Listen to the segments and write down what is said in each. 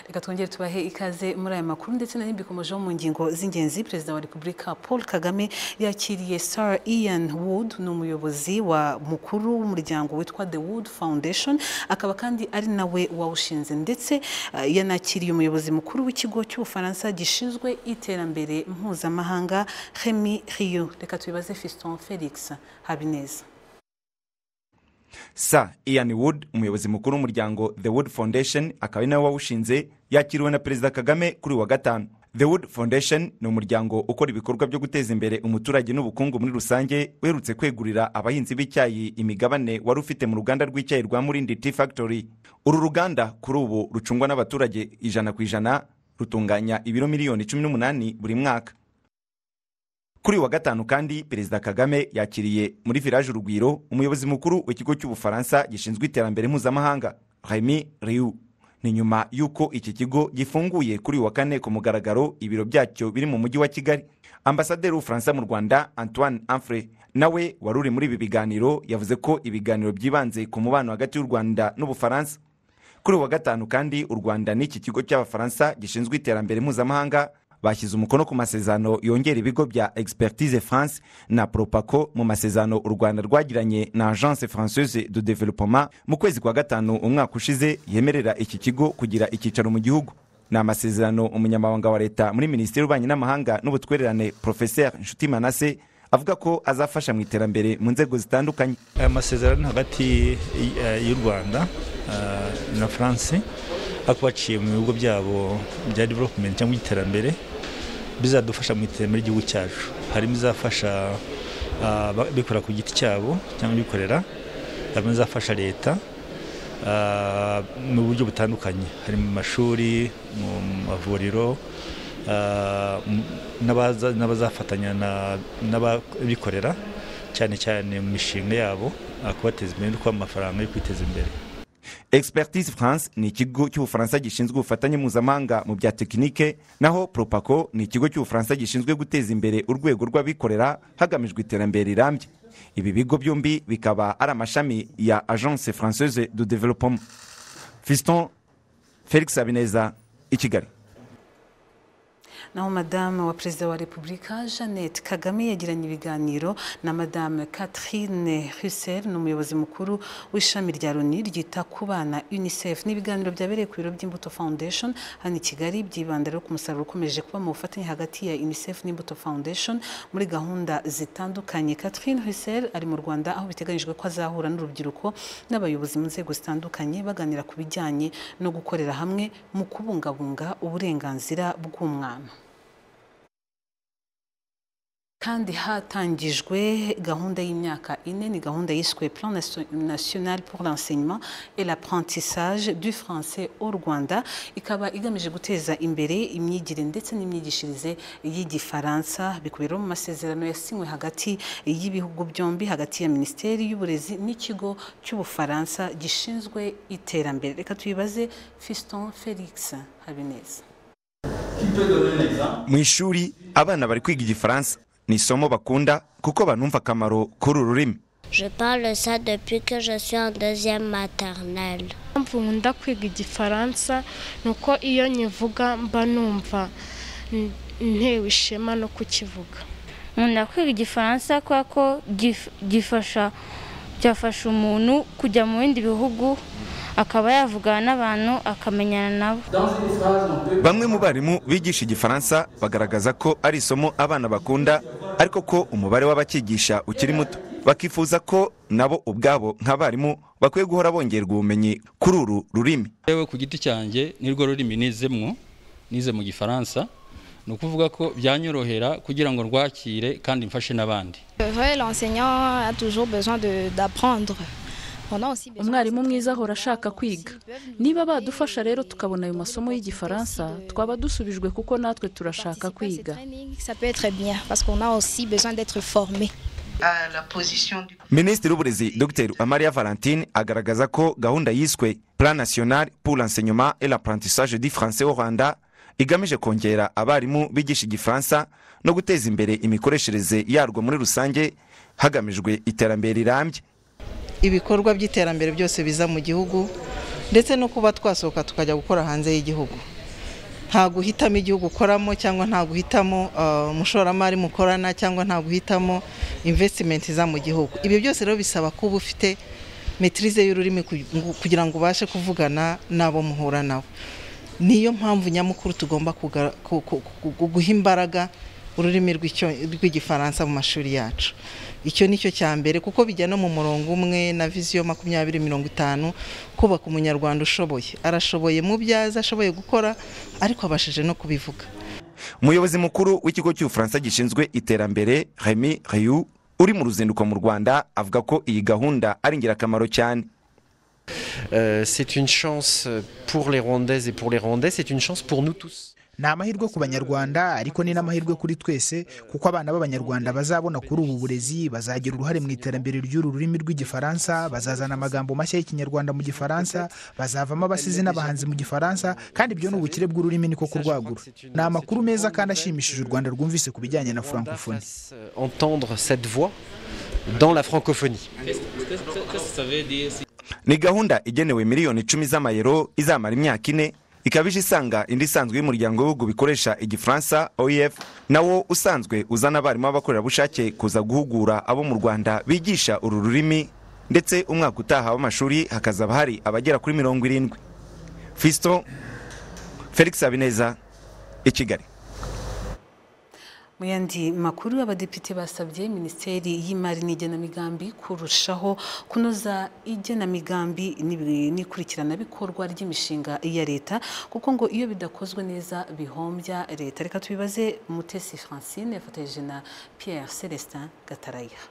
reka twongere tubahe ikaze muri aya makuru ndetse na bikomejeho mu ngingo z'ingenzi perezida wa repubulika paul kagame yakiriye sarah ian wood ni umuyobozi wa mukuru w'umuryango witwa the wood foundation akaba kandi ari nawe wawushinze ndetse ah, yanakiriye umuyobozi mukuru w'ikigo cy'ubufaransa gishinzwe iterambere mpuzamahanga remy riyo reka tubibaze fiston felix habineza sa ian wood umuyobozi mukuru w'umuryango the wood foundation akaba ari nawe wawushinze yakiriwe na perezida kagame kuri uyu wa gatanu the wood foundation ni umuryango ukora ibikorwa byo guteza imbere umuturage n'ubukungu muri rusange uherutse kwegurira abahinzi b'icyayi imigabane wari ufite mu ruganda rw'icyayi rwa murindi tea factory uru ruganda kuri ubu rucungwa n'abaturage ijana ku ijana rutunganya ibiro miliyoni cumi n'umunani buri mwaka kuri uyu wa gatanu kandi perezida kagame yakiriye muri village urugwiro umuyobozi mukuru w'ikigo cy'ubufaransa gishinzwe iterambere mpuzamahanga remy riu ni nyuma y'uko iki kigo gifunguye kuri uyu wa kane ku mugaragaro ibiro byacyo biri mu mujyi wa kigali ambasaderi w'ubufaransa mu rwanda antoine amfre nawe wari uri muri ibi biganiro yavuze ko ibiganiro byibanze ku mubano hagati y'u rwanda n'ubufaransa kuri uyu wa gatanu kandi u rwanda n'iki kigo cy'abafaransa gishinzwe iterambere mpuzamahanga bashyize umukono ku masezerano yongera ibigo bya expertise france na propaco mu masezerano u rwanda rwagiranye na agence française de développement mu kwezi kwa gatanu umwaka ushize yemerera iki kigo kugira icyicaro mu gihugu ni amasezerano umunyamabanga wa leta muri minisiteri y'ububanyi n'amahanga n'ubutwererane professeur nshuti manase avuga ko azafasha mu iterambere mu nzego zitandukanye aya masezerano ni hagati eh, y'u rwanda eh, na france ariko baciye mu bihugu byabo bya development cyangwa iterambere bizadufasha mu iterambere ry'igihugu cyacu harimo izafasha ah, abikorera ku giti cyabo cyangwa abikorera harimo izafasha leta ah, mu buryo butandukanye harimo mu mashuri mu mavuriro ah, mu- n'abaza- n'abazafatanya na- n'ababikorera cyane cyane mu mishinga yabo ah, kubateza imbere no kubaha amafaranga yo kwiteza imbere expertise france ni ikigo cy'ubufaransa gishinzwe ubufatanye mpuzamahanga mu bya tekinike naho propaco ni ikigo cy'ubufaransa gishinzwe guteza imbere urwego rw'abikorera hagamijwe iterambere rirambye ibi bigo byombi bikaba ari amashami ya agence française de développement fiston felix habineza i kigali naho madame wa perezida wa repubulika jeannette kagame yagiranye ibiganiro na madame catherine husser ni umuyobozi mukuru w'ishami rya loni ryita ku bana unicef ni ibiganiro byabereye ku biro by'imbuto foundation hano i kigali byibanda rero ku musaruro ukomeje kuba mu bufatanye hagati ya unicef n'imbuto foundation muri gahunda zitandukanye catherine husser ari mu rwanda aho biteganyijwe ko azahura n'urubyiruko n'abayobozi mu nzego zitandukanye baganira ku bijyanye no gukorera hamwe mu kubungabunga uburenganzira bw'umwana kandi hatangijwe gahunda y'imyaka ine ni gahunda yiswe plan Naso- national pour l'enseignement et l'apprentissage du français au rwanda ikaba igamije guteza imbere imyigire ndetse n'imyigishirize y'igifaransa bikubiyemo mu masezerano yasinywe hagati y'ibihugu byombi hagati ya minisiteri y'uburezi n'ikigo cy'ubufaransa gishinzwe iterambere reka tuyibaze fiston felix habineza mu ishuri abana bari kwiga igifaransa ni isomo bakunda kuko banumva akamaro k'uru rurimi Je parle ça depuis que je suis en deuxième maternelle. impamvu nkunda kwiga igifaransa ni uko iyo nyivuga mba numva n- ntewe ishema no kukivuga nkunda kwiga igifaransa kubera ko gif- gifasha cyafasha umuntu kujya mu bindi bihugu akaba yavugana n'abantu akamenyana nabo bamwe mu barimu bigisha igifaransa bagaragaza ko ari isomo abana bakunda ariko ko umubare w'abakigisha ukiri muto bakifuza ko nabo ubwabo nk'abarimu bakwiye guhora bongerwa ubumenyi kuri uru rurimi yewe ku giti cyanjye nirwo rurimi nizemwo nize mu gifaransa ni ukuvuga ko byanyorohera kugira ngo rwakire kandi mfashe n'abandi C'est vrai, l'enseignant a toujours besoin de- d'apprendre. On a aussi besoin- umwarimu mwiza ahora ashaka kwiga niba badufasha rero tukabona ayo masomo y'igifaransa twaba dusubijwe kuko natwe turashaka kwiga Participer à ces trainings, Ça peut être bien parce qu'on a aussi besoin d'être formé. à la position du minisitiri w'uburezi dr amariya valentine agaragaza ko gahunda yiswe plan national pour l'enseignement et l'apprentissage du français au rwanda igamije kongera abarimu bigisha igifaransa no guteza imbere imikoreshereze yarwo muri rusange hagamijwe iterambere rirambye ibikorwa by'iterambere byose biza mu gihugu ndetse no kuba twasohoka tukajya gukora hanze y'igihugu nta guhitamo igihugu ukoramo cyangwa nta guhitamo ah, umushoramari mukorana cyangwa nta guhitamo invesitimenti iza mu gihugu ibi byose rero bisaba kuba ufite metirize y'ururimi ku- kugira ngo ubashe kuvugana n'abo muhura nabo niyo mpamvu nyamukuru tugomba kuga- ku- ku- ku- ku- guha imbaraga ururimi rw'icyo- rw'igifaransa mu mashuri yacu icyo ni cyo cya mbere kuko bijya no mu murongo umwe na viziyo makumyabiri mirongo itanu kubaka umunyarwanda ushoboye arashoboye mu byo azi ashoboye gukora ariko abashije no kubivuga umuyobozi mukuru w'ikigo cy'ubufaransa gishinzwe iterambere remy rayu uri mu ruzinduko mu rwanda avuga ko iyi gahunda ari ingirakamaro cyane Euh, c'est une chance pour les Rwandaises et pour les Rwandais, c'est une chance pour nous tous. ni amahirwe ku banyarwanda ariko ni n'amahirwe kuri twese kuko abana b'abanyarwanda bazabona kuri ubu burezi bazagira uruhare mu iterambere ry'uru rurimi rw'igifaransa bazazana amagambo mashya y'ikinyarwanda mu gifaransa bazavamo abasizi n'abahanzi mu gifaransa kandi ibyo ni ubukire bw'ururimi niko kurwagura ni amakuru meza kandi ashimishije u rwanda rwumvise ku bijyanye na francophonie Euh, Entendre cette voix dans la francophonie. ni gahunda igenewe miliyoni icumi z'amayero izamara imyaka ine ikaba ije isanga indi isanzwe y'umuryango w'ibihugu bikoresha igifaransa oef nawo usanzwe uzana abarimu b'abakorerabushake kuza guhugura abo mu rwanda bigisha uru rurimi ndetse umwaka utaha w'amashuri hakazaba hari abagera kuri mirongo irindwi fiston felix habineza i kigali mu yandi makuru abadepite basabye minisiteri y'imari n'igenamigambi kurushaho kunoza igenamigambi n'ibi- n'ikurikiranabikorwa ry'imishinga ya leta kuko ngo iyo bidakozwe neza bihombya leta reka tubibaze mutesi francine yafatanyije na pierre celestin gataraya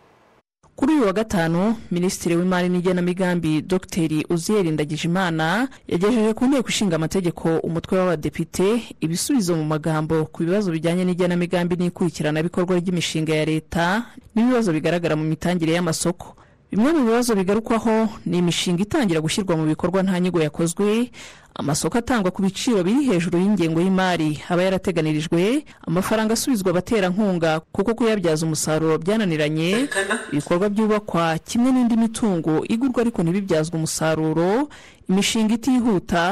kuri uyu wa gatanu minisitiri w'imari n'igenamigambi dr uziyeri ndagijimana yagejeje ku nteko ishinga amategeko umutwe w'abadepite ibisubizo mu magambo ku bibazo bijyanye n'igenamigambi n'ikurikiranabikorwa ry'imishinga ya leta n'ibibazo bigaragara mu mitangire y'amasoko bimwe mu bibazo bigarukwaho ni imishinga itangira gushyirwa mu bikorwa nta nyigo yakozwe amasoko atangwa ku biciro biri hejuru y'ingengo y'imari aba yarateganirijwe amafaranga asubizwa abaterankunga kuko kuyabyaza umusaruro byananiranye ibikorwa byubakwa kimwe n'indi mitungo igurwa ariko ntibibyazwe umusaruro imishinga itihuta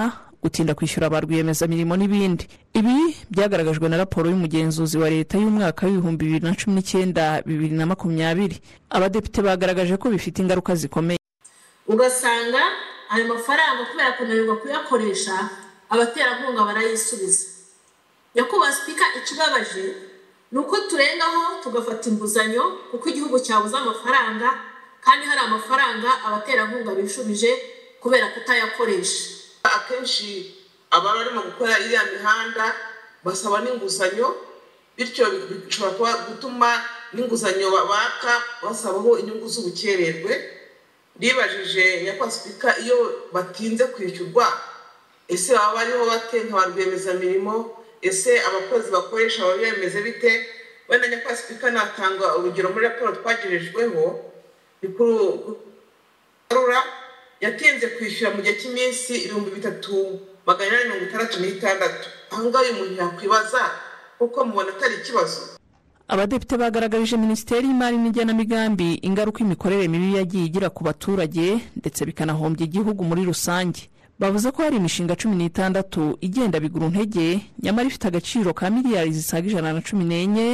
gutinda kwishyura ba rwiyemezamirimo n'ibindi ibi byagaragajwe na raporo y'umugenzuzi wa leta y'umwaka w'ibihumbi bibiri na cumi n'icyenda bibiri na makumyabiri abadepite bagaragaje ko bifite ingaruka zikomeye ugasanga ayo mafaranga kubera kunanirwa kuyakoresha abaterankunga barayisubiza nyakubahwa sipika ikibabaje ni uko turengaho tugafata inguzanyo kuko igihugu cyabuze amafaranga kandi hari amafaranga abaterankunga bishubije kubera kutayakoresha akenshi ababa barimo gukora iriya mihanda basaba n'inguzanyo bityo bishobora kuba gutuma n'inguzanyo baka basabaho inyungu z'ubukererwe ribajije nyakubahwa sipika iyo batinze kwishyurwa ese baba bariho bate nka ba rwiyemezamirimo ese abakozi bakoresha baba bimeze bite wenda nyakubahwa sipika natanga urugero muri raporo twagerejweho ni kuri Karura yatinze kwishyura mu gihe cy'iminsi ibihumbi bitatu magana inani mirongo itandatu n'itandatu aha ngaha uyu muntu yakwibaza kuko mubona atari ikibazo abadepite bagaragarije minisiteri y'imari n'igenamigambi ingaruka imikorere mibi yagiye igira ku baturage ndetse bikanahombya igihugu muri rusange bavuze ko hari imishinga cumi n'itandatu igenda bigura intege nyamara ifite agaciro ka miliyari zisaga ijana na cumi n'enye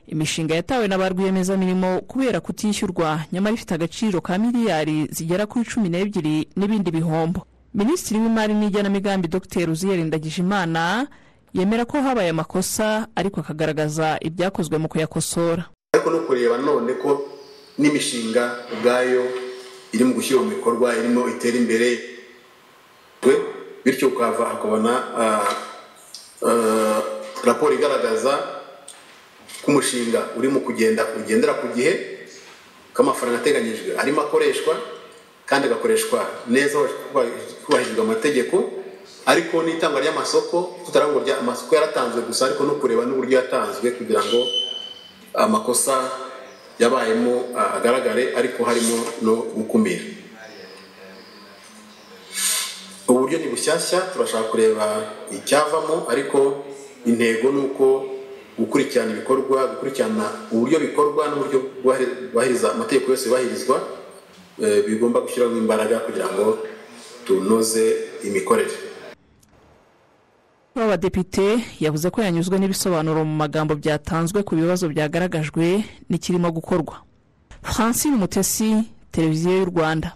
imishinga yatawe na ba rwiyemezamirimo kubera kutishyurwa nyamara ifite agaciro ka miliyari zigera kuri cumi n'ebyiri n'ibindi bihombo minisitiri w'imari n'igenamigambi dr uziyeri ndagijimana yemera ko habaye amakosa ariko akagaragaza ibyakozwe mu kuyakosora ariko no kureba none ko n'imishinga ubwayo iri mu gushyira mu bikorwa irimo itera imbere we bityo ukava ukabona ah, ah, raporo igaragaza ko umushinga urimo kugenda ugendera ku gihe ko amafaranga ateganyijwe arimo akoreshwa kandi agakoreshwa neza hubahirijwe amategeko ariko n'itangwa ry'amasoko tutarabona uburyo amasoko yaratanzwe gusa ariko no kureba n'uburyo yatanzwe kugira ngo amakosa yabayemo ah, agaragare ariko harimo no gukumira uburyo ni bushyashya turashaka kureba icyavamo ariko intego ni uko gukurikirana ibikorwa gukurikirana uburyo bikorwa n'uburyo bwubahiriza amategeko yose yubahirizwa eh, bigomba gushyiramo imbaraga kugira ngo tunoze imikorere kuri abadepite yavuze ko yanyuzwe n'ibisobanuro mu magambo byatanzwe ku bibazo byagaragajwe n'ikirimo gukorwa francine mutesi televiziyo y'u rwanda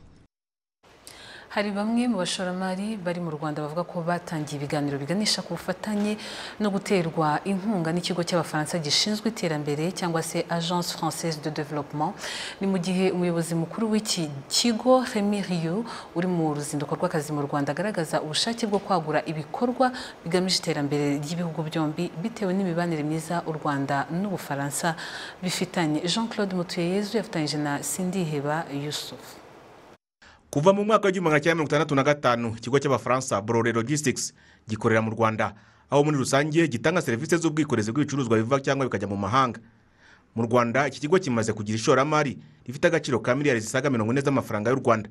hari bamwe mu bashoramari bari mu rwanda bavuga ko batangiye ibiganiro biganisha ku bufatanye no guterwa inkunga n'ikigo cy'abafaransa gishinzwe iterambere cyangwa se agence française de développement ni mu gihe umuyobozi mukuru w'iki kigo remy riyu uri mu ruzinduko rw'akazi mu rwanda agaragaza ubushake bwo kwagura ibikorwa bigamije iterambere ry'ibihugu byombi bitewe n'imibanire myiza u rwanda n'ubufaransa bifitanye jean claude mutuyeyezu yafatanyije na sindiheba yusufu kuva mu mwaka w'igihumbi magana cyenda mirongo itandatu na gatanu ikigo cy'abafaransa borore logistics gikorera mu rwanda aho muri rusange gitanga serivisi z'ubwikorezi bw'ibicuruzwa biva cyangwa bikajya mu mahanga mu rwanda iki kigo kimaze kugira ishoramari rifite agaciro ka miliyari zisaga mirongo ine z'amafaranga y'u rwanda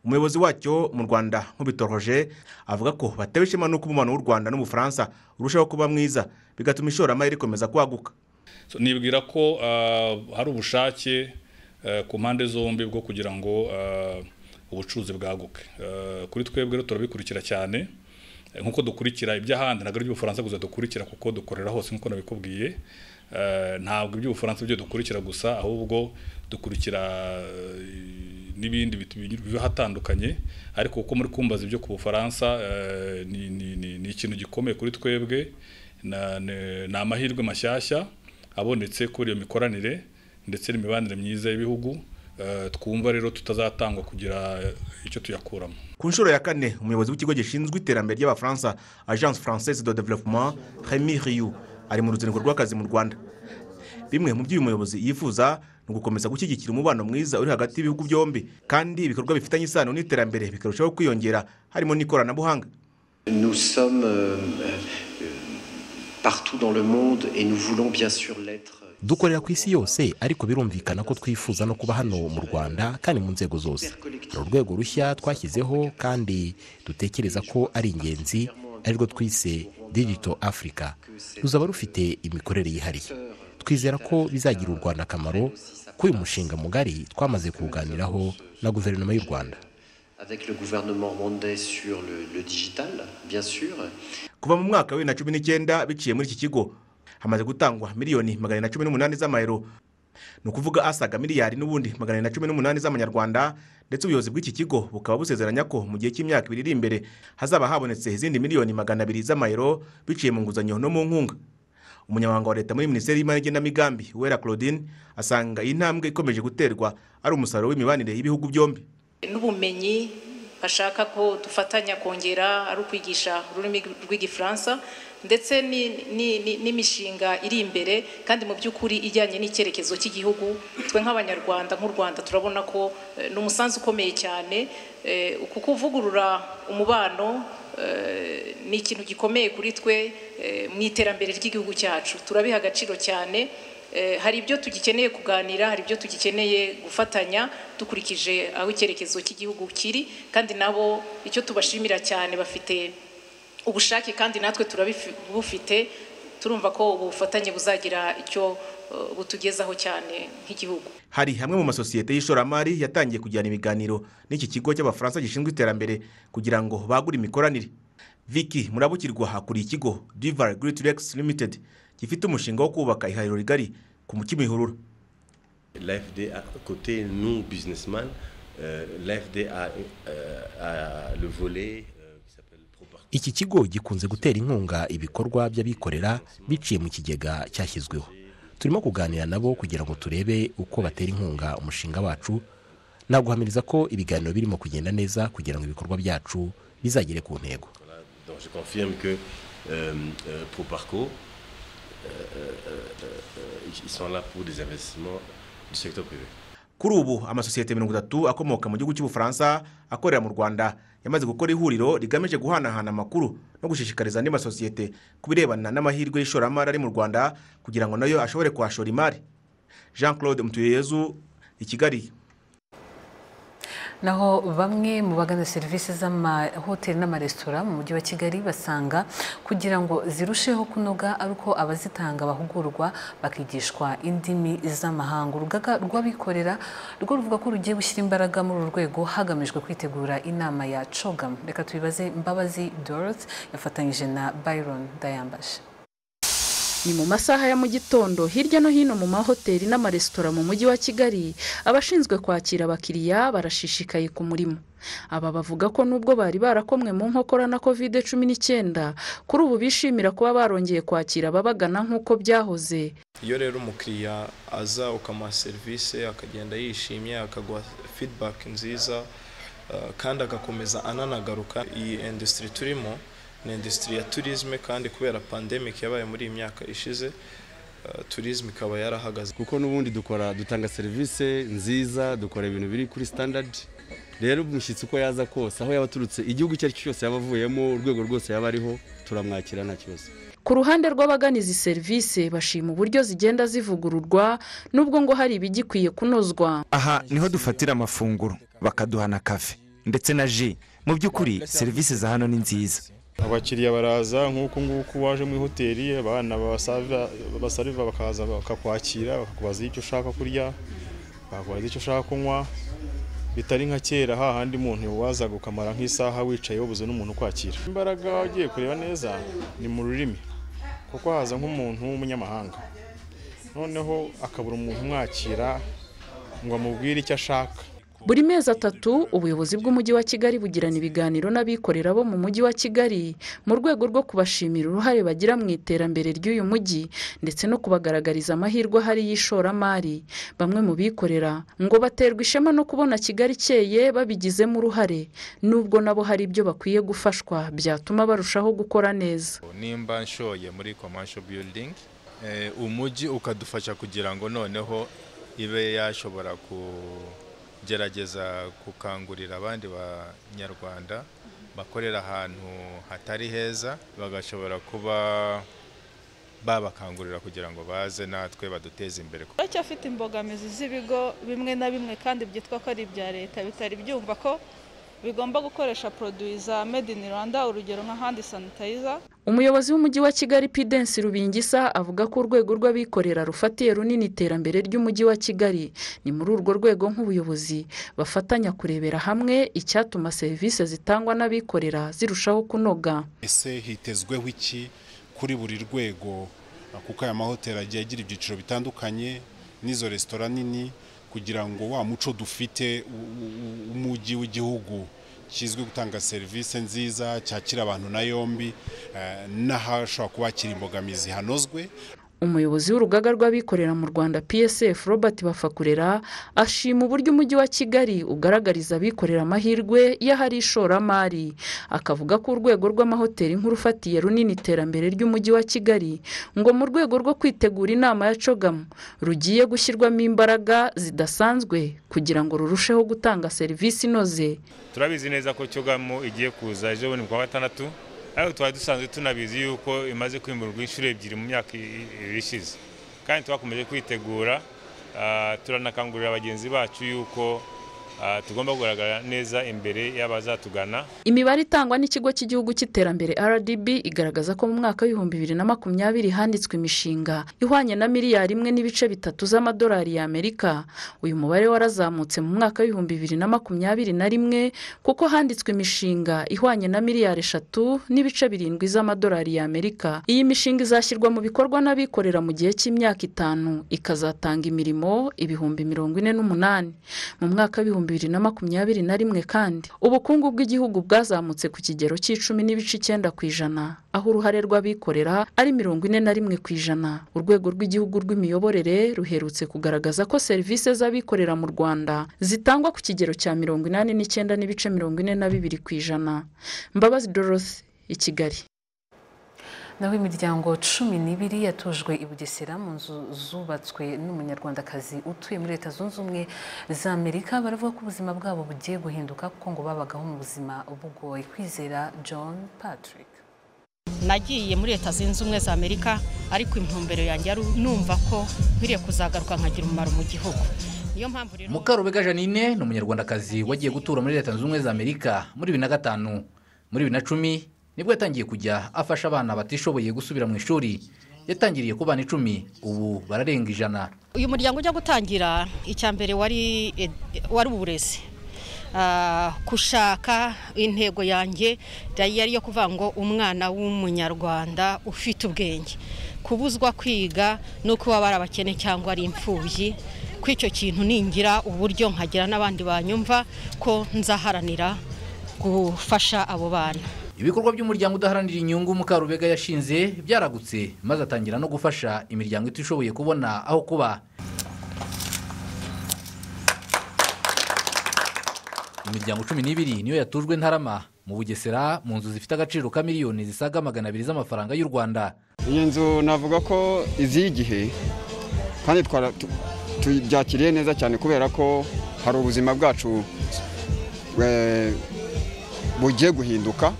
umuyobozi wacyo mu rwanda nk'ubitoroje avuga ko batewe ishema n'uko umubano w'u rwanda n'ubufaransa urushaho kuba mwiza bigatuma ishoramari rikomeza kwaguka nibwira ko hari ubushake ku mpande zombi bwo kugira ngo ubucuruzi bwaguke kuri twebwe rero turabikurikira cyane nk'uko dukurikira iby'ahandi ntabwo ari iby'ubufaransa gusa dukurikira kuko dukorera hose nk'uko nabikubwiye ntabwo iby'ubufaransa byo dukurikira gusa ahubwo dukurikira n'ibindi biba hatandukanye ariko kuko muri kumbaza ibyo ku bufaransa ni ikintu gikomeye kuri twebwe ni amahirwe mashyashya abonetse kuri iyo mikoranire ndetse n'imibanire myiza y'ibihugu twumva rero tutazatangwa kugira icyo tuyakuramo ku nshuro ya kane umuyobozi w'ikigo gishinzwe iterambere ry'abafaransa agence française de développement remy riyu ari mu ruzinduko rw'akazi mu rwanda bimwe mu byo uyu muyobozi yifuza ni ugukomeza gushyigikira umubano mwiza uri hagati y'ibihugu byombi kandi ibikorwa bifitanye isano n'iterambere bikarushaho kwiyongera harimo n'ikoranabuhanga dukorera ku isi yose ariko birumvikana ko twifuza no kuba hano mu rwanda kandi mu nzego zose ni urwego rushya twashyizeho kandi dutekereza ko ari ingenzi arirwo twise digito afurika ruzaba rufite imikorere yihariye twizera ko bizagira u rwanda akamaro ko uyu mushinga mugari twamaze kuwuganiraho na guverinoma y'u rwanda kuva mu mwaka wa bibiri na cumi n'icyenda biciye muri iki kigo hamaze gutangwa miliyoni magana na cumi n'umunani z'amayero ni ukuvuga asaga miliyari n'ubundi magana na cumi n'umunani z'amanyarwanda ndetse ubuyobozi bw'iki kigo bukaba busezeranya ko mu gihe cy'imyaka ibiri iri imbere hazaba habonetse izindi miliyoni magana abiri z'amayero biciye mu nguzanyo no mu nkunga umunyamabanga wa leta muri minisiteri y'imari n'igenamigambi wera claudine asanga iyi ntambwe ikomeje guterwa ari umusaruro w'imibanire y'ibihugu byombi n'ubumenyi bashaka ko dufatanya kongera ari ukwigisha ururimi rw'igifaransa ndetse n'imishinga iri imbere kandi mu by'ukuri ijyanye n'icyerekezo cy'igihugu twe nk'abanyarwanda nk'u rwanda turabona ko ni umusanzu ukomeye cyane uku kuvugurura umubano ni ikintu gikomeye kuri twe mu iterambere ry'igihugu cyacu turabiha agaciro cyane hari ibyo tugikeneye kuganira hari ibyo tugikeneye gufatanya dukurikije aho icyerekezo cy'igihugu kiri kandi nabo icyo tubashimira cyane bafite ubushake kandi natwe turabufite turumva ko ubu bufatanye buzagira icyo butugezaho cyane nk'igihugu hari hamwe mu masosiyete y'ishoramari yatangiye kujyana ibiganiro n'iki kigo cy'abafaransa gishinzwe iterambere kugira ngo bagure imikoranire viki murabukirwa hakuriye ikigo divari giriti regisi limitedi gifite umushinga wo kubaka ihahiro rigari ku mukimihurura rfd kote nu bizinesimani rfd le volet iki kigo gikunze gutera inkunga ibikorwa by'abikorera biciye mu kigega cyashyizweho turimo kuganira nabo kugira ngo turebe uko batera inkunga umushinga wacu naguhamiriza ko ibiganiro birimo kugenda neza kugira ngo ibikorwa byacu bizagere ku ntego kuri ubu amasosiyete mirongo itatu akomoka mu gihugu cy'ubufaransa akorera mu rwanda yamaze gukora ihuriro rigamije guhanahana amakuru no gushishikariza andi masosiyete ku birebana n'amahirwe y'ishoramari ari mu rwanda kugira ngo nayo ashobore kuhashora imari jean claude mutuyeyezu i kigali naho bamwe mu bagana serivisi z'amahoteli n'amaresitora mu mujyi wa kigali basanga kugira ngo zirusheho kunoga ari uko abazitanga bahugurwa bakigishwa indimi z'amahanga urugaga rw'abikorera rwo ruvuga ko rugiye gushyira imbaraga muri uru rwego hagamijwe kwitegura inama ya cogamu reka tubibaze mbabazi dorothe yafatanyije na byron dayambashe ni mu masaha ya mu gitondo hirya no hino mu mahoteli n'amaresitora mu mujyi wa kigali abashinzwe kwakira abakiriya barashishikaye ku murimo aba bavuga ko nubwo bari barakomwe mu nkokora na kovide cumi n'icyenda kuri ubu bishimira kuba barongeye kwakira ababagana nk'uko byahoze iyo rero umukiriya aza ukamuha serivisi akagenda yishimye akaguha fidibaki nziza eh, kandi agakomeza ananagaruka iyi indusitiri turimo ni industry ya tourisme kandi kubera pandemic yabaye muri iyi myaka ishize uh, tourism ikaba yarahagaze kuko n'ubundi dukora dutanga serivisi nziza dukora ibintu biri kuri standard rero umushyitsi uko yaza kose aho yaba aturutse igihugu icyo ari cyo cyose yaba avuyemo urwego rwose yaba ariho turamwakira nta kibazo ku ruhande rw'abagana izi serivisi bashima uburyo zigenda zivugururwa nubwo ngo hari ibigikwiye kunozwa aha niho dufatira amafunguro bakaduha na kafe ndetse na ji mu by'ukuri serivisi za hano ni nziza abakiriya baraza nk'uko nguko waje muri hoteli abana basariva bakaza bakakwakira bakakubaza icyo ushaka kurya bakakubaza icyo ushaka kunywa bitari nka kera hahandi umuntu wazaga ukamara nk'isaha wicaye wabuze n'umuntu ukwakira imbaraga ugiye kureba neza ni mu rurimi kuko haza nk'umuntu w'umunyamahanga noneho akabura umuntu umwakira ngo amubwire icyo ashaka buri mezi atatu ubuyobozi bw'umujyi wa kigali bugirana ibiganiro n'abikorera bo mu mujyi wa kigali mu rwego rwo kubashimira uruhare bagira mu iterambere ry'uyu mujyi ndetse no kubagaragariza amahirwe ahari y'ishoramari bamwe mu bikorera ngo baterwa ishema no kubona kigali ikeye babigizemo uruhare nubwo nabo hari ibyo bakwiye gufashwa byatuma barushaho gukora neza nimba nshoye muri commercial building umujyi ukadufasha kugira ngo noneho ibe yashobora ku gerageza gukangurira abandi banyarwanda bakorera ahantu hatari heza bagashobora kuba babakangurira kugira ngo baze natwe baduteze imbere baracyafite imbogamizi z'ibigo bimwe na bimwe kandi byitwa ko ari ibya leta bitari byumva ko bigomba gukoresha poroduwi za made in rwanda urugero nka handi sanitayiza umuyobozi w'umujyi wa kigali pidensi rubingisa avuga ko urwego rw'abikorera rufatiye runini iterambere ry'umujyi wa kigali ni muri urwo rwego nk'ubuyobozi bafatanya kurebera hamwe icyatuma serivisi zitangwa n'abikorera zirushaho kunoga ese hitezweho iki kuri buri rwego kuko aya mahoteli agiye agira ibyiciro bitandukanye n'izo resitora nini kugira ngo wa muco dufite umujyi w'igihugu kizwi gutanga serivisi nziza cyakira abantu na yombi n'ahashobora kuba hakiri imbogamizi hanozwe umuyobozi w'urugaga rw'abikorera mu rwanda psf robert bafakurera ashima uburyo umujyi wa kigali ugaragariza abikorera amahirwe y'ahari ishoramari akavuga ko urwego rw'amahoteli nk'urufatiye runini iterambere ry'umujyi wa kigali ngo mu rwego rwo kwitegura inama ya cogamu rugiye gushyirwamo imbaraga zidasanzwe kugira ngo rurusheho gutanga serivisi inoze turabizi neza ko cogamu igiye kuza ejo bundi ku wa gatandatu ariko twari dusanzwe tunabizi yuko imaze kwimurwa inshuro ebyiri mu myaka ishize kandi twakomeje kwitegura turanakangurira bagenzi bacu yuko tugomba kugaragara neza imbere y'abazatugana imibare itangwa n'ikigo cy'igihugu cy'iterambere rdb igaragaza ko mu mwaka w'ibihumbi bibiri na makumyabiri handitswe imishinga ihwanye na miliyari imwe n'ibice bitatu z'amadolari y'amerika uyu mubare warazamutse mu mwaka w'ibihumbi bibiri na makumyabiri na rimwe kuko handitswe imishinga ihwanye na miliyari eshatu n'ibice birindwi z'amadolari y'amerika iyi mishinga izashyirwa mu bikorwa n'abikorera mu gihe cy'imyaka itanu ikazatanga imirimo ibihumbi mirongo ine n'umunani mu mwaka w'ibihumbi bibiri na makumyabiri na rimwe kandi ubukungu bw'igihugu bwazamutse ku kigero cy'icumi n'ibice icyenda ku ijana aho uruhare rw'abikorera ari mirongo ine na rimwe ku ijana urwego rw'igihugu rw'imiyoborere ruherutse kugaragaza ko serivisi z'abikorera mu rwanda zitangwa ku kigero cya mirongo inani n'icyenda n'ibice mirongo ine na bibiri ku ijana mbabazi dorothe i kigali naho imiryango cumi n'ibiri yatujwe i bugesera mu nzu zubatswe n'umunyarwandakazi utuye muri leta zunze ubumwe za amerika baravuga ko ubuzima bwabo bugiye guhinduka kuko ngo babagaho mu buzima bugoye kwizera john patrick nagiye muri leta zunze ubumwe za amerika ariko intumbero yanjye numva ko nkwiriye kuzagaruka nkagira umumaro mu gihugu niyo mpamvu rero mukarubega janine ni umunyarwandakazi wagiye gutura muri leta zunze ubumwe za amerika muri bibiri na gatanu muri bibiri na cumi nibwo yatangiye kujya afasha abana batishoboye gusubira mu ishuri yatangiriye ku bana icumi ubu bararenga ijana uyu muryango ujya gutangira icya mbere wari wari uburezi Ah, gushaka intego yanjye yari iyo kuvuga ngo umwana w'umunyarwanda ufite ubwenge kubuzwa kwiga no kuba bari abakene cyangwa ari imfubyi ko icyo kintu ningira uburyo nkagira n'abandi banyumva ko nzaharanira gufasha abo bana ibikorwa by'umuryango udaharanira inyungu mukarubega yashinze byaragutse maze atangira no gufasha imiryango itishoboye kubona aho kuba imiryango cumi n'ibiri niyo yatujwe ntarama mu bugesera mu nzu zifite agaciro ka miliyoni zisaga magana abiri z'amafaranga y'u rwanda iyi nzu navuga ko iziye igihe kandi twara- tu- tubyakiriye neza cyane kubera ko hari ubuzima bwacu eh, bugiye guhinduka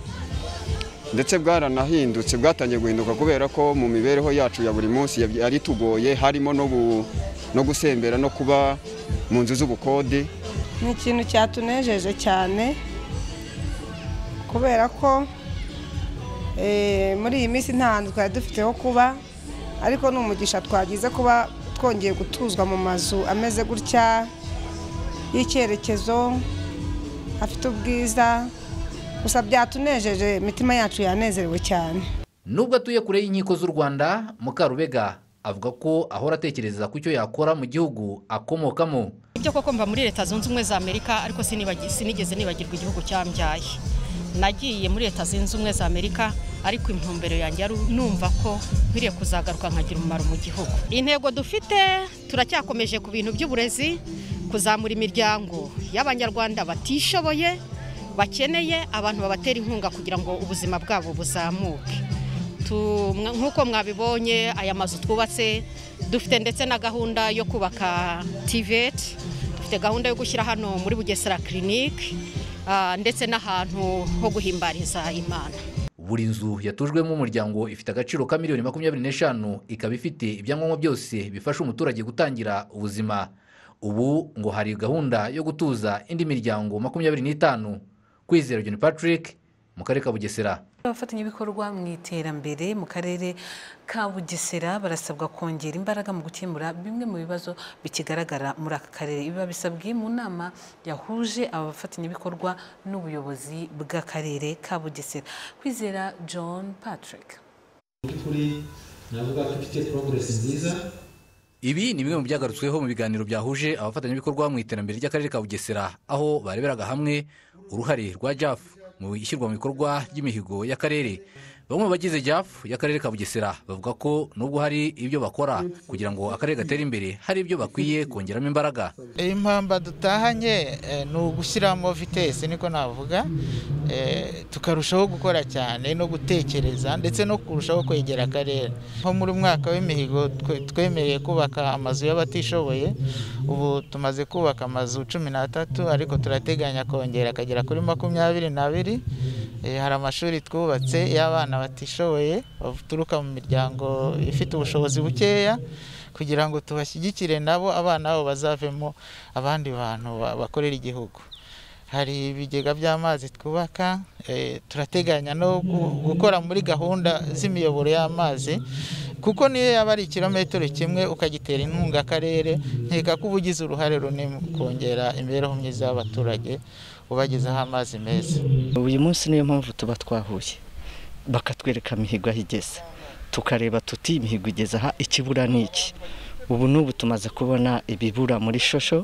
ndetse bwaranahindutse bwatangiye guhinduka kubera ko mu mibereho yacu ya buri munsi yab- yari tugoye harimo no gu- no gusembera no kuba mu nzu z'ubukode ni ikintu cyatunejeje cyane kubera ko eh, muri iyi minsi nta hantu twari dufite ho kuba ariko ni umugisha twagize kuba twongeye gutuzwa mu mazu ameze gutya y'icyerekezo afite ubwiza gusa byatunejeje imitima yacu yanezerewe cyane nubwo atuye kure y'inkiko z'u rwanda mukarubega avuga ko ahora atekereza ku cyo yakora mu gihugu akomokamo ibyo koko mva muri leta zunze ubumwe za amerika ariko sinibagi- sinigeze nibagirwa igihugu cyambyaye nagiye muri leta zunze ubumwe za amerika ariko intumbero yanjye ari numva ko nkwiriye kuzagaruka nkagira umumaro mu gihugu intego dufite turacyakomeje ku bintu by'uburezi kuzamura imiryango y'abanyarwanda batishoboye bakeneye abantu babatera inkunga kugira ngo ubuzima bwabo buzamuke Tu- mwa- nk'uko mwabibonye aya mazu twubatse dufite ndetse na gahunda yo kubaka tiveti dufite gahunda yo gushyira hano muri bugesera kirinike ah, ndetse n'ahantu ho guhimbariza imana buri nzu yatujwemo umuryango ifite agaciro ka miliyoni makumyabiri n'eshanu ikaba ifite ibyangombwa byose bifasha umuturage gutangira ubuzima ubu ngo hari gahunda yo gutuza indi miryango makumyabiri n'itanu kwizera john patrick mu karere ka bugesera abafatanyabikorwa mu iterambere mu karere ka bugesera barasabwa kongera imbaraga mu gukemura bimwe mu bibazo bikigaragara muri aka karere ibi babisabwe mu nama yahuje aba bafatanyabikorwa n'ubuyobozi bw'akarere ka bugesera kwizera john patrick by'ukuri navuga ko ifite progress nziza ibi ni bimwe mu byagarutsweho mu biganiro byahuje abafatanyabikorwa mu iterambere ry'akarere ka bugesera aho bareberaga hamwe uruhare rwa jaf mu ishyirwa mu bikorwa ry'imihigo y'akarere bamwe mu bagize jaf y'akarere ka bugesera bavuga ko nubwo hari ibyo bakora kugira ngo akarere gatere imbere hari ibyo bakwiye kongeramo imbaraga impamba dutahanye eh, ni ugushyiramo vitesi niko navuga eh, tukarushaho gukora cyane no gutekereza ndetse no kurushaho kwegera akarere nko muri mwaka w'imihigo twe- twemereye kubaka amazu y'abatishoboye ubu tumaze kubaka amazu cumi n'atatu ariko turateganya kongera akagera kuri makumyabiri n'abiri Eh, hari amashuri twubatse y'abana batishoboye baturuka mu miryango ifite ubushobozi bukeya kugira ngo tubashyigikire nabo abana babo bazavemo abandi bantu ba- bakorera igihugu hari ibigega by'amazi twubaka eh, turateganya no gu- gukora muri gahunda z'imiyoboro y'amazi kuko niyo yaba ari ikirometero kimwe ukagitera inkunga akarere nkeka ko uba ugize uruhare runini mu kongera imibereho myiza y'abaturage ubagezaho amazi meza uyu munsi niyo mpamvu tuba twahuye bakatwereka imihigo aho igeze tukareba tuti imihigo igeze aha ikibura ni iki ubu n'ubu tumaze kubona ibibura muri shosho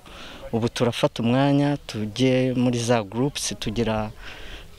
ubu turafata umwanya tujye muri za gurupusi tugira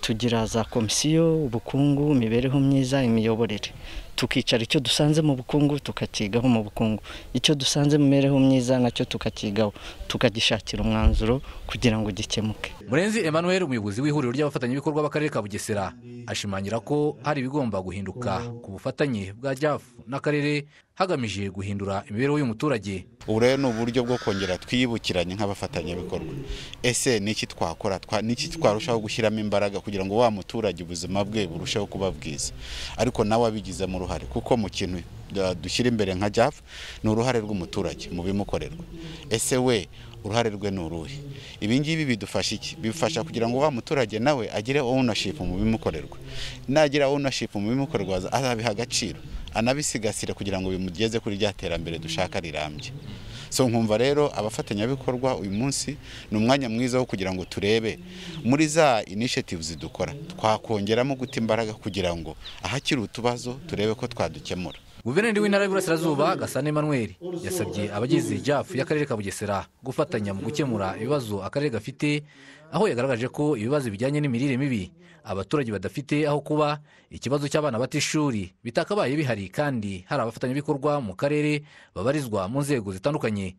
tugira za komisiyo ubukungu imibereho myiza imiyoborere tukicara icyo dusanze mu bukungu tukakigaho mu bukungu icyo dusanze mu mibereho myiza nacyo tukakigaho tukagishakira umwanzuro kugira ngo gikemuke murenzi emmanuel umuyobozi w'ihuriro ry'abafatanyabikorwa b'akarere ka bugesera ashimangira ko hari ibigomba guhinduka ku bufatanye bwa jaf n'akarere hagamije guhindura imibereho y'umuturage ubu rero ni uburyo bwo kongera twibukiranye nk'abafatanyabikorwa ese ni iki twakora Twa- ni iki twarushaho gushyiramo imbaraga kugira ngo wa muturage ubuzima bwe burusheho kuba bwiza ariko nawe abigizemo uruhare uruhare kuko mu kintu uh, dushyira imbere nka JAF ni uruhare rw'umuturage mu bimukorerwa ese we uruhare rwe ni uruhe ibi ngibi bidufasha iki bifasha kugira ngo wa muturage nawe agire ownership mu bimukorerwa nagira ownership mu bimukorerwa azabiha agaciro anabisigasire kugira ngo bimugeze kuri rya terambere dushaka rirambye so nkumva rero abafatanyabikorwa uyu munsi ni umwanya mwiza wo kugira ngo turebe muri za initiatives dukora twakongeramo guta imbaraga kugira ngo ahakiri utubazo turebe ko twadukemura guverineri w'intara y'uburasirazuba gasana emmanuel yasabye abagize jafu y'akarere ka bugesera gufatanya mu gukemura ibibazo akarere gafite aho yagaragaje ko ibibazo bijyanye n'imirire mibi abaturage badafite aho kuba ikibazo cy'abana bata ishuri bitakabaye bihari kandi hari abafatanyabikorwa mu karere babarizwa mu nzego zitandukanye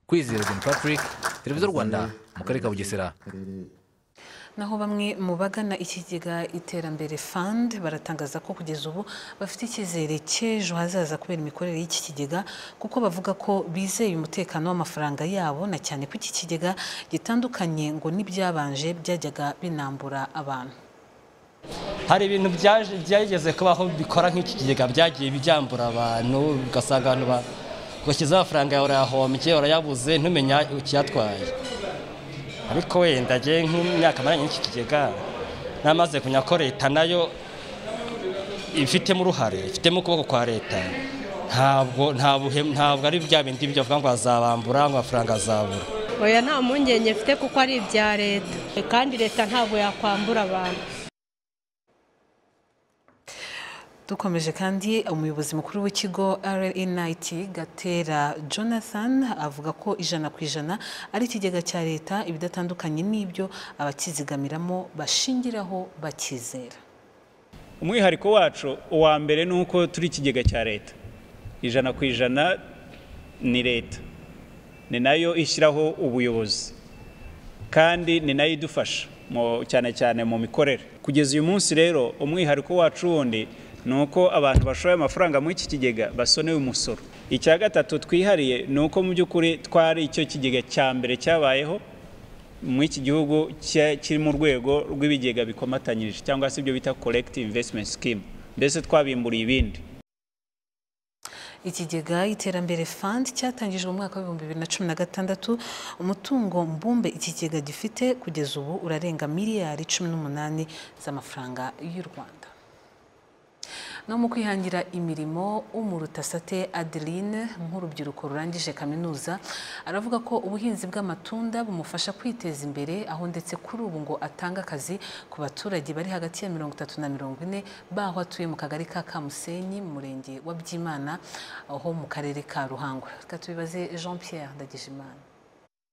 kwizera john patrick televiziyo rwanda mu karere ka bugesera naho bamwe mu bagana ikigega iterambere fund baratangaza ko kugeza ubu bafite icyizere cy'ejo hazaza kubera imikorere y'iki kigega kuko bavuga ko bizeye umutekano w'amafaranga yabo na cyane ko iki kigega gitandukanye ngo n'ibyabanje byajyaga binambura abantu hari ibintu byaje- byageze kubaho bikora nk'iki kigega byagiye byambura abantu ugasanga abantu ba- bashyizeho amafaranga yawe urayahombye urayabuze ntumenye ikiyatwaye ariko wenda njye nk'imyaka maranye n'iki kigega namaze kumenya ko leta nayo ibifitemo uruhare ifitemo ukuboko kwa leta ntabwo nta buhe- ntabwo ari bya bindi byo bavuga ngo azabambura ngo amafaranga azabura oya nta mpungenge mfite kuko ari ibya leta kandi leta ntabwo yakwambura abantu dukomeje kandi umuyobozi mukuru w'ikigo rnit gatera jonathan avuga ko ijana ku ijana ari ikigega cya leta ibidatandukanye n'ibyo abakizigamiramo bashingiraho bakizera umwihariko wacu uwa mbere ni uko turi ikigega cya leta ijana ku ijana ni leta ni nayo ishyiraho ubuyobozi kandi ni nayo idufasha mu- cyane cyane mu mikorere kugeza uyu munsi rero umwihariko wacu wundi ni uko abantu bashoye amafaranga muri iki kigega basonewe umusoro icya gatatu twihariye ni uko mu by'ukuri twari icyo kigega cya mbere cyabayeho muri iki gihugu cya- kiri mu rwego rw'ibigega bikomatanyije cyangwa se ibyo bita collective investment scheme mbese twabimburiye ibindi ikigega iterambere fund cyatangijwe mu mwaka w'ibihumbi bibiri na cumi na gatandatu umutungo mbumbe ikigega gifite kugeza ubu urarenga miliyari cumi n'umunani z'amafaranga y'u rwanda no mu kwihangira imirimo umurutasate adeline nk'urubyiruko rurangije kaminuza aravuga ko ubuhinzi bw'amatunda bumufasha kwiteza imbere aho ndetse kuri ubu ngo atanga akazi ku baturage bari hagati ya mirongo itatu na mirongo ine baho atuye mu kagari ka kamusenyi mu murenge wa byimana aho mu karere ka ruhango reka tubibaze jean pierre ndagijimana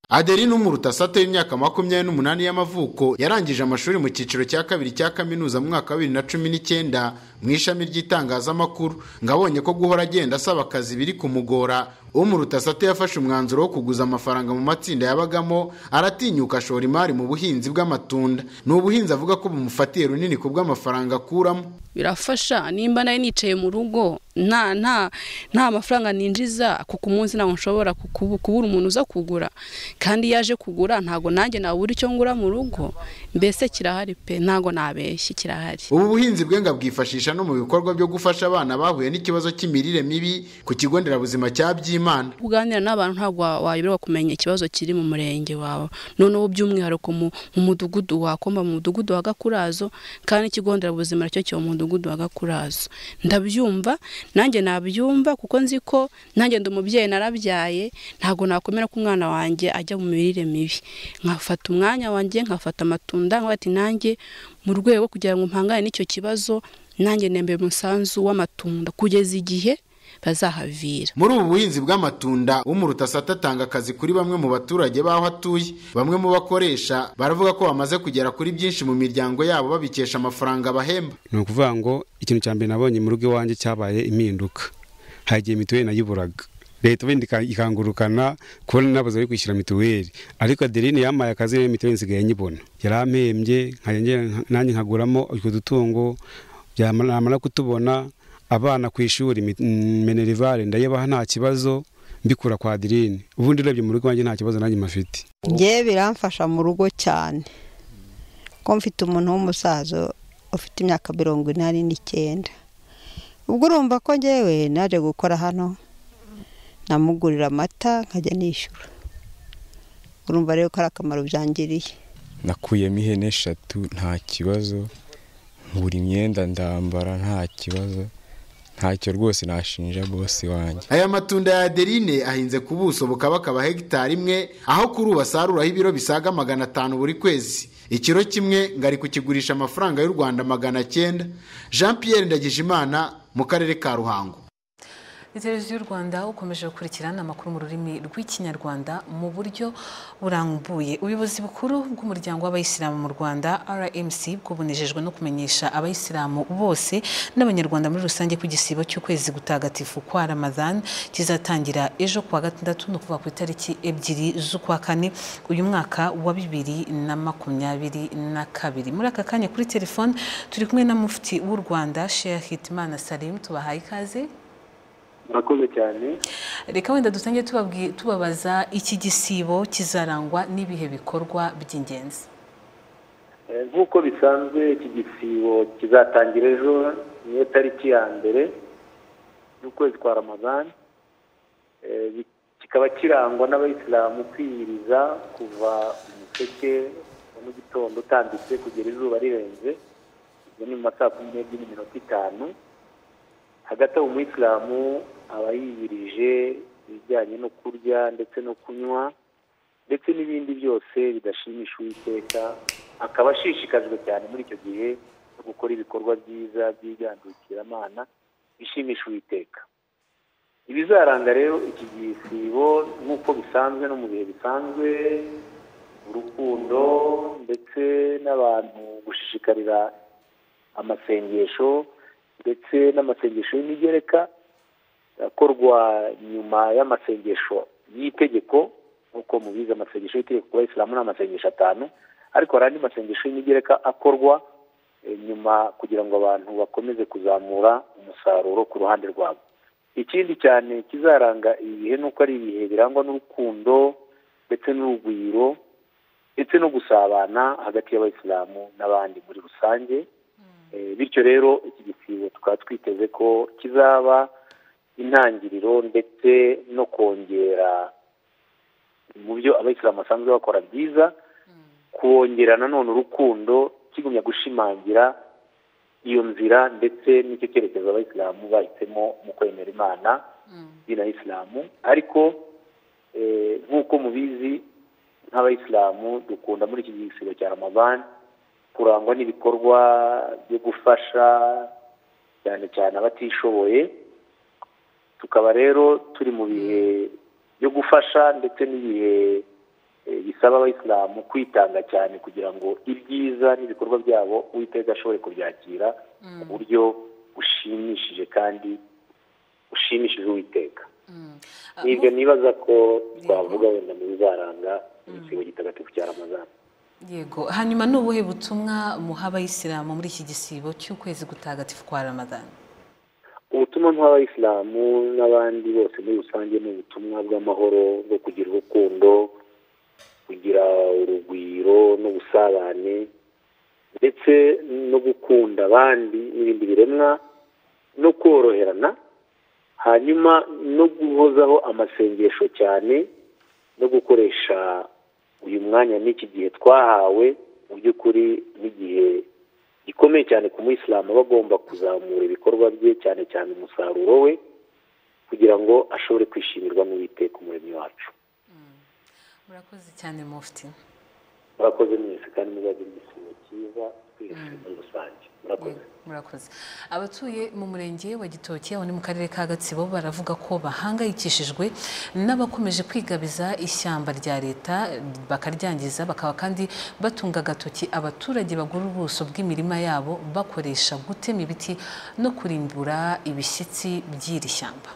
Adeline Umurutasate w'imyaka makumyabiri n'umunani y'amavuko yarangije amashuri mu cyiciro cya kabiri cya kaminuza mu mwaka wa bibiri na cumi n'icyenda mu ishami ry'itangazamakuru ngo abonye ko guhora agenda asaba akazi biri kumugora Umurutasate yafashe umwanzuro wo kuguza amafaranga mu matsinda yabagamo aratinyuka ashora imari mu buhinzi bw'amatunda ni ubuhinzi avuga ko bumufatiye runini ku bw'amafaranga akuramo birafasha nimba nayo nicaye mu rugo nta nta nta mafaranga ninjiza kuko umunsi ntabwo nshobora kuku- kubura umuntu uza kugura kandi iyo aje kugura ntabwo nanjye nabura icyo ngura mu rugo mbese kirahari pe ntabwo nabeshye kirahari ubu buhinzi bwe ngo abwifashisha no mu bikorwa byo gufasha abana bahuye n'ikibazo cy'imirire mibi ku kigo nderabuzima cya byimana kuganira n'abantu ntabwo wa- wayoberwa kumenya ikibazo kiri mu murenge wawe noneho by'umwihariko mu mu mudugudu wakomba mu mudugudu wa gakurazo kandi ikigo nderabuzima nacyo kiba mu mudugudu wa gakurazo ndabyumva nanjye nabyumva kuko nzi ko nanjye ndi umubyeyi narabyaye ntabwo nakwemera ko umwana wanjye ajya mu mirire mibi nkafata umwanya wanjye nkafata amatunda nkaba ati nanjye mu rwego rwo kugira ngo mpangane n'icyo kibazo nanjye nembe umusanzu w'amatunda kugeza igihe bazahavira muri ubu buhinzi bw'amatunda umurutasata atanga akazi kuri bamwe mu baturage b'aho atuye bamwe mu bakoresha baravuga ko bamaze kugera kuri byinshi mu miryango yabo babikesha amafaranga bahemba ni ukuvuga ngo ikintu cya mbere nabonye mu rugo iwanjye cyabaye impinduka hari igihe mituweli nayiburaga leta ubundi ika- ikangurukana kubona n'abaza bari kwishyura mituweli ariko adeline yampaye akazi rero mituweli nsigaye nyibona yarampembye nkajya nge- nanjye nkaguramo utwo dutungo byamara kutubona abana ku ishuri mi- mm, menerivare ndayabaha nta kibazo mbikura kwa adeline ubundi urebye mu rugo iwanjye nta kibazo nanjye mafite ngewe biramfasha mu rugo cyane ko mfite umuntu w'umusaza ufite imyaka mirongo inani n'icyenda ubwo urumva ko ngewe naje gukora hano namugurira amata nkajya nishyura urumva rero ko ari akamaro byangiriye nakuyemo ihene eshatu nta kibazo ngura imyenda ndambara nta kibazo ntacyo rwose nashinja bose wanjye aya matunda ya adeline ahinze ku buso bukaba akaba hegitari imwe aho kuri ubu asaruraho ibiro bisaga magana atanu buri kwezi ikiro kimwe ngo ari kukigurisha amafaranga y'u rwanda magana cyenda jean pierre ndagijimana mu karere ka ruhango televiziyo y'u rwanda ukomeje gukurikirana amakuru mu rurimi rw'ikinyarwanda mu buryo burambuye ubuyobozi bukuru bw'umuryango w'abayisilamu mu rwanda rmc bwubunejejwe no kumenyesha abayisilamu bose n'abanyarwanda muri rusange ko igisibo cy'ukwezi gutagatifu kwa ramadhan kizatangira ejo kuwa gatandatu no kuva ku itariki ebyiri z'ukwa kane uyu mwaka wa bibiri na makumyabiri na kabiri muri aka kanya kuri telefone turi kumwe na mufti w'u rwanda sheikh hitimana salim tubahaye ikaze murakoze cyane reka wenda dusange tubabaza iki gisibo kizarangwa n'ibihe bikorwa by'ingenzi nk'uko bisanzwe iki gisibo kizatangira ejo niyo tariki ya mbere y'ukwezi kwa ramadani kikaba kirangwa n'abayisilamu kwiyiriza kuva umuseke wa mu gitondo utambitse kugera izuba rirenze ibyo ni mu ma saa kumi n'ebyiri n'iminota itanu hagati aho umuyisilamu aba yiyirije ibijyanye no kurya ndetse no kunywa ndetse n'ibindi byose bidashimisha uwiteka akaba ashishikajwe cyane muri icyo gihe no gukora ibikorwa byiza by'igandukirana bishimisha uwiteka ibizaranga rero iki gisibo nk'uko bisanzwe no mu bihe bisanzwe urukundo ndetse n'abantu gushishikarira amasengesho ndetse n'amasengesho y'imigereka akorwa nyuma y'amasengesho y'itegeko nk'uko mubizi amasengesho y'itegeko ku bayisilamu ni amasengesho atanu ariko hari andi masengesho y'imigereka akorwa nyuma kugira ngo abantu bakomeze kuzamura umusaruro ku ruhande rwabo ikindi cyane kizaranga ibi bihe ni uko ari ibihe birangwa n'urukundo ndetse n'urugwiro ndetse no gusabana hagati y'abayisilamu n'abandi muri rusange bityo rero iki gisibo tukaba twiteze ko kizaba intangiriro ndetse no kongera mu byo abayisilamu basanzwe bakora byiza kubongera nanone urukundo kigumya gushimangira iyo nzira ndetse n'icyo cyerekezo abayisilamu bahisemo mu kwemera imana bina isilamu ariko nk'uko mubizi nk'abayisilamu dukunda muri iki gisibo cya ramabani kurangwa n'ibikorwa byo gufasha cyane cyane abatishoboye tukaba rero turi mu bihe byo gufasha ndetse n'ibihe bisaba abayisilamu kwitanga cyane kugira ngo ibyiza n'ibikorwa byabo uwiteka ashobore kubyakira mu buryo bushimishije kandi bushimishije uwiteka nibyo nibaza ko twavuga wenda mu bizaranga igisigo gitagatifu cya ramazana yego hanyuma ni ubuhe butumwa muha abayisilamu muri iki gisibo cy'ukwezi gutagatifu kwa ramadani ubutumwa muha abayisilamu n'abandi bose muri rusange ni ubutumwa bw'amahoro bwo kugira urukundo kugira urugwiro n'ubusabane ndetse no gukunda abandi n'ibindi biremwa no koroherana hanyuma no guhozaho amasengesho cyane no gukoresha uyu mwanya n'iki gihe twahawe mu by'ukuri n'igihe gikomeye cyane ku muyisilamu aba agomba kuzamura ibikorwa bye cyane cyane umusaruro we kugira ngo ashobore kwishimirwa n'uwiteka umuremyi wacu murakoze cyane mufti murakoze mwese kandi muzagire igisibo cyiza twese muri rusange murakoze murakoze abatuye mu murenge wa gitoki aho ni mu karere ka gatsibo baravuga ko bahangayikishijwe n'abakomeje kwigabiza ishyamba rya leta bakaryangiza bakaba kandi batunga agatoki abaturage bagura ubuso bw'imirima yabo bakoresha gutema ibiti no kurimbura ibishyitsi by'iri shyamba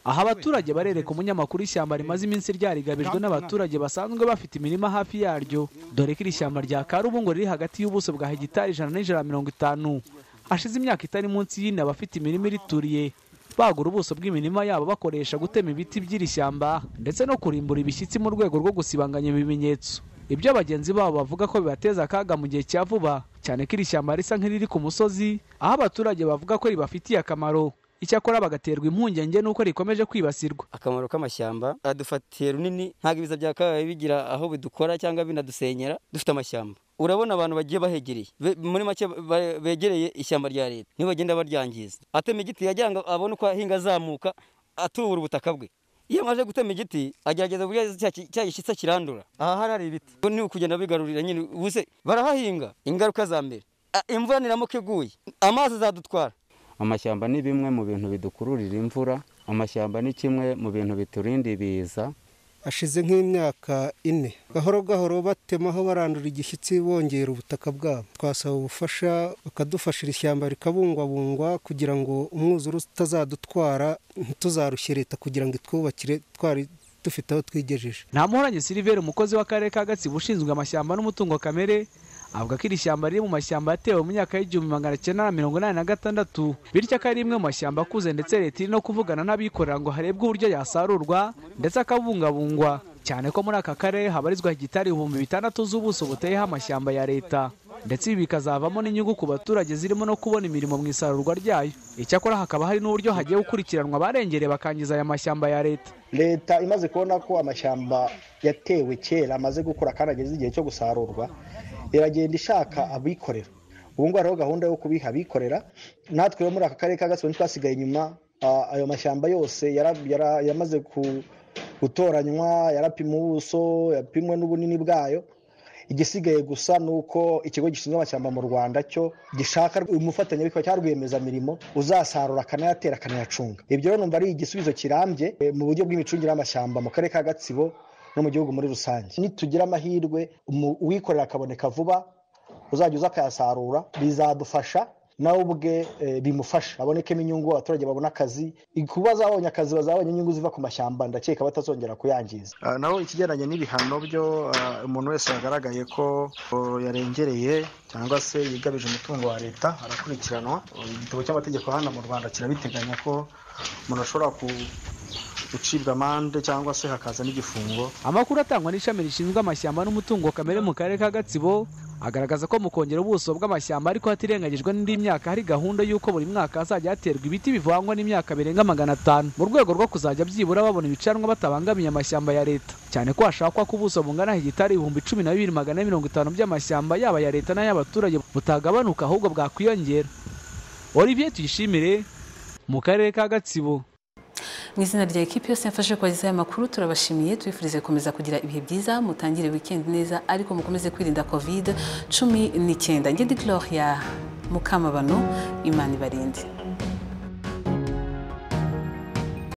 aha abaturage barereka umunyamakuru ishyamba rimaze iminsi ryarigabijwe n'abaturage basanzwe bafite imirima hafi yaryo dore ko iri shyamba rya karubu ngo riri hagati y'ubuso bwa hegitari ijana n'ijana na mirongo itanu hashize imyaka itari munsi y'ine abafite imirima irituriye bagura ubuso bw'imirima yabo bakoresha gutema ibiti by'iri shyamba ndetse no kurimbura ibishyitsi mu rwego rwo gusibanganya ibimenyetso ibyo bagenzi babo bavuga ko bibateza akaga mu gihe cya vuba cyane ko iri shyamba risa nk'iriri ku musozi aho abaturage bavuga ko ribafitiye akamaro icyakora bagaterwa impungenge n'uko rikomeje kwibasirwa akamaro k'amashyamba adufatiye runini ntabwo ibiza byakabaye bigira aho bidukora cyangwa binadusenyera dufite amashyamba urabona abantu bagiye bahegereye Be- muri make ba- begereye ishyamba rya leta nibo bagenda baryangiza atema igiti yagira ngo abone uko ahinga azamuka atubura ubutaka bwe iyo amaze gutema igiti agerageza burya cya ki- cya gishyitsa kirandura aha harari ibiti Ubwo ni ukugenda bigarurira nyine ubuse barahahinga ingaruka za mbere A- imvura niramuka iguye amazi azadutwara amashyamba ni bimwe mu bintu bidukururira imvura amashyamba ni kimwe mu bintu biturinda ibiza hashize nk'imyaka ine gahoro gahoro batemaho barandura igishyitsi bongera ubutaka bwabo twasaba ubufasha bakadufashira ishyamba rikabungwabungwa kugira ngo umwuzure utazadutwara ntituzarushye leta kugira ngo itwubakire twari dufite aho twigejeje ntamuhoranye siliveri umukozi w'akarere ka gatsibo ushinzwe amashyamba n'umutungo kamere avuga ko iri shyamba riri mu mashyamba yatewe mu myaka y'igihumbi magana cyenda na mirongo inani na gatandatu bityo ko ari rimwe mu mashyamba akuze ndetse leta iri no kuvugana n'abikorera ngo harebwe uburyo yasarurwa ndetse akabungabungwa cyane ko muri aka karere habarizwa hegitari ibihumbi bitandatu z'ubuso buteyeho amashyamba ya leta ndetse ibi bikazavamo n'inyungu ku baturage zirimo no kubona imirimo mu isarurwa ryayo icyakora hakaba hari n'uburyo hagiye gukurikiranwa abarengereye bakangiza aya mashyamba ya leta leta imaze kubona ko amashyamba yatewe kera amaze gukura kandi ageze igihe cyo gusarurwa iragenda ishaka abikorera ubu ngubu hariho gahunda yo kubiha abikorera natwe rero muri aka karere ka gatsibo ntitwasigaye inyuma Ah, ayo mashyamba yose yara- yara- yamaze ku- gutoranywa yarapimwa ubuso yapimwe n'ubunini bwayo igisigaye gusa ni uko ikigo gishinzwe amashyamba mu rwanda cyo gishaka umufatanyabikorwa cyangwa rwiyemezamirimo uzasarura akanayatera akanayacunga ibyo rero numva ari igisubizo kirambye eh, mu buryo bw'imicungire y'amashyamba mu karere ka gatsibo no mu gihugu muri rusange nitugira amahirwe umu- uwikorera akaboneka vuba uzajya uza akayasarura bizadufasha nawe ubwe eh, bimufasha abonekemo inyungu abaturage babone akazi kuba zabonye akazi bazabonye inyungu ziva ku mashyamba ndakeka batazongera kuyangiza Ah, naho ikigendanye n'ibihano byo ah, umuntu wese wagaragaye ko oh, yarengereye cyangwa se yigabije umutungo wa leta arakurikiranwa Oh, igitabo cy'amategeko hano mu rwanda kirabiteganya ko umuntu ashobora ku- gucibwa amande cyangwa se hakaza n'igifungo amakuru atangwa n'ishami rishinzwe amashyamba n'umutungo kamere mu karere ka gatsibo agaragaza ko mu kongera ubuso bw'amashyamba ariko hatirengagijwe n'indi myaka hari gahunda y'uko buri mwaka hazajya haterwa ibiti bivangwa n'imyaka birenga magana atanu mu rwego rwo kuzajya byibura babona ibicanwa batabangamiye amashyamba ya leta cyane ko hashakwa ko ubuso bungana hegitari ibihumbi cumi na bibiri magana mirongo itanu by'amashyamba yaba ya leta n'ay'abaturage butagabanuka ahubwo bwakwiyongera olivier tuyishimire mu karere ka gatsibo mu izina rya ekipi yose yafashe kubagezaho aya makuru turabashimiye tubifurize gukomeza kugira ibihe byiza mutangire wikendi neza ariko mukomeze kwirinda covid cumi n'icyenda ngedi ya mukamabano imana ibarinde